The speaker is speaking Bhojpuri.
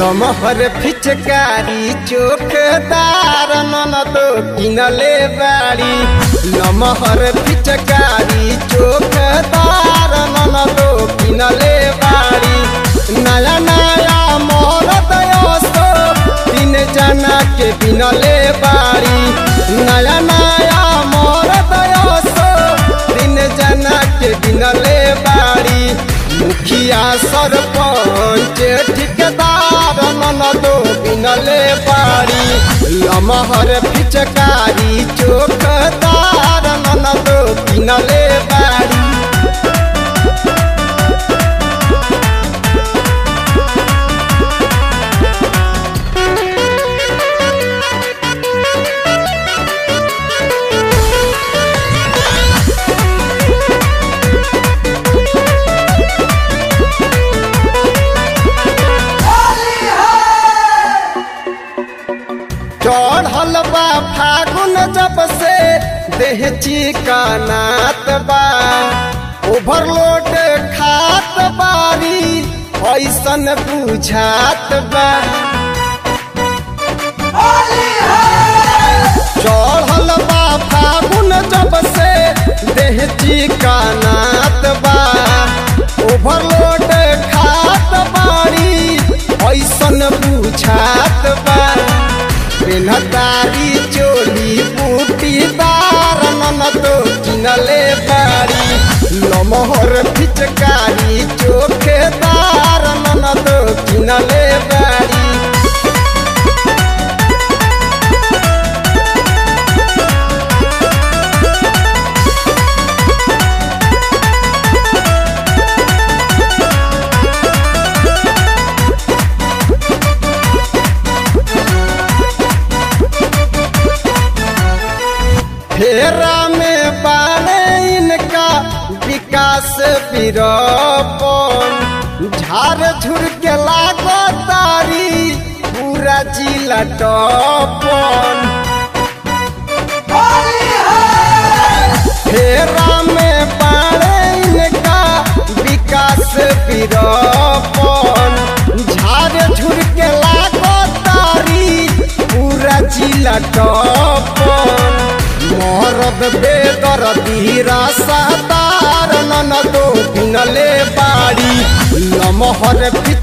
लमहर फिचकारी चोखदार ननद किनले बाड़ी लमहर फिचकारी चोखदार ननद किनले बाड़ी नया नया मोर दयोस्तो तीन जना के बिनले बाड़ी नया नया मोर दयोस्तो तीन जना के बिनले बाड़ी मुखिया सरपंच ठिकेदार ननदो बिनले बाड़ी लमहर फिचकारी चोखदार ननदो बिनले बाड़ी चढ़ल बा फागुन जब से देह चिकनात बा ओवरलोड खात बारी ऐसन बुझात बा चढ़ल बा फागुन जब से देह चिकनात बा ओवरलोड खात बारी ऐसन बुझात बा पेनहतारी चोली बूटीदार ननदो किनले बाड़ी लमहर फिचकारी चोखेदार ननदो किनले बाड़ी फेरा में बाले इनका विकास विरोपन झार झुर के लागो तारी पूरा जिला टपन फेरा में बाले इनका विकास विरोपन झार झुर के लागो तारी पूरा जिला टपन मोहरद बेदर धीरा सातार ननदो किनले बाड़ी लमहर